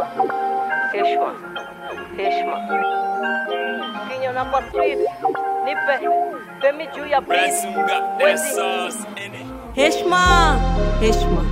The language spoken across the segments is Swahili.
heshima, heshima. Kinyona kwa street, nipe femi juu ya beat. Wezi, heshma heshma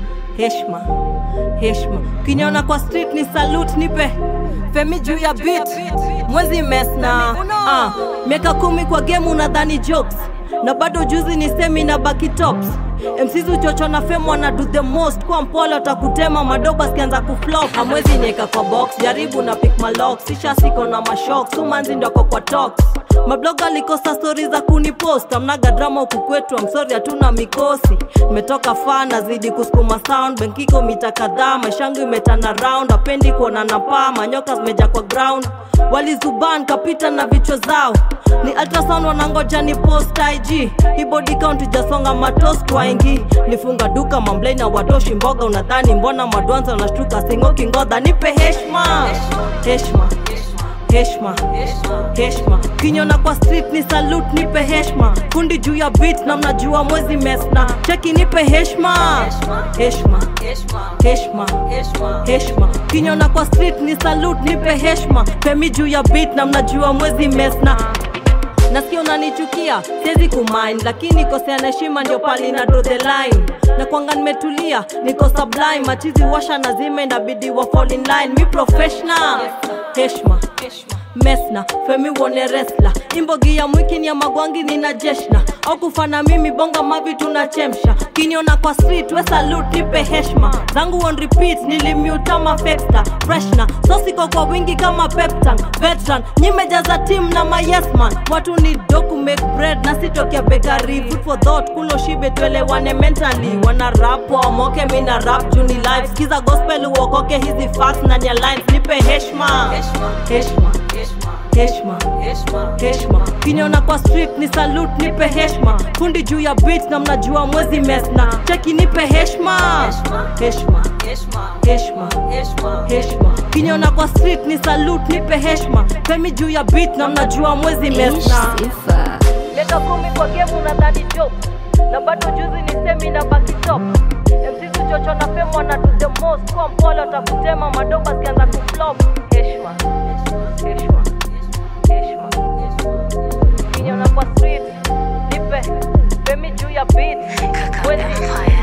heshma heshma ukiniona kwa street ni salute nipe femi juu ya beat mwezi mesna ah, miaka kumi kwa game unadhani jokes na bado juzi ni semi na baki tops mcz uchocho na fem wana do the most kwa mpole watakutema madoba sikianza kuflop hamwezi nieka kwa box jaribu na pick malok sisha siko na mashok sumanzi ndoko kwa tox mabloga alikosa stori za kunipost amnaga drama huku kwetu amsori hatuna mikosi nimetoka faa nazidi kusukuma sound benkiko mita kadhaa maishangu imetana round apendi kuona na paa manyoka zimeja kwa ground walizuban kapita na vichwa zao ni ultrasound wanangoja ni post ig hii body count ijasonga matos twaingi nifunga duka mamblei na watoshi mboga unadhani mbona madwanza unashtuka singoki ngodha nipe heshma heshma heshma heshma kinyona kwa street ni salute nipe heshma kundi juu ya beat na mnajua mwezi mesna cheki nipe heshma heshma heshma heshma kinyona kwa street ni salute nipe heshma femi juu ya beat na mnajua mwezi mesna nasikia unanichukia siwezi kumind lakini kosea na heshima ndio pali na draw the line na kwanga nimetulia niko sublime machizi washa na zime inabidi wa fall in line mi professional heshma mesna femi wone resla imbogi ya mwiki ni ya magwangi nina jeshna au kufana mimi bonga mavi tunachemsha kiniona kwa street we salute nipe heshma zangu on repeat nilimutama fexta freshna sosiko kwa wingi kama peptan veteran nyimejaza team na mayesman watu ni doku make bread na sitokea bekari food for thought kulo shibe tuelewane mentally wana rap wamoke mina rap juni live skiza gospel uokoke hizi facts na nya lines nipe heshma heshma heshma heshma kiniona kwa street ni salute nipe heshma kundi juu ya beat na mnajua mwezi mesna cheki nipe heshma heshma heshma heshma kiniona kwa street ni salute nipe heshma femi juu ya beat na mnajua mwezi mesna miaka kumi kwa game unadhani joke. Na bado juzi ni semi na baki top. MCs uchocho na fame wana do the most. Kwa mpole watakutema madoba zikianza kuflop. Heshima, heshima, heshima. Kinyona kwa street, nipe femi juu ya beat. Wezi,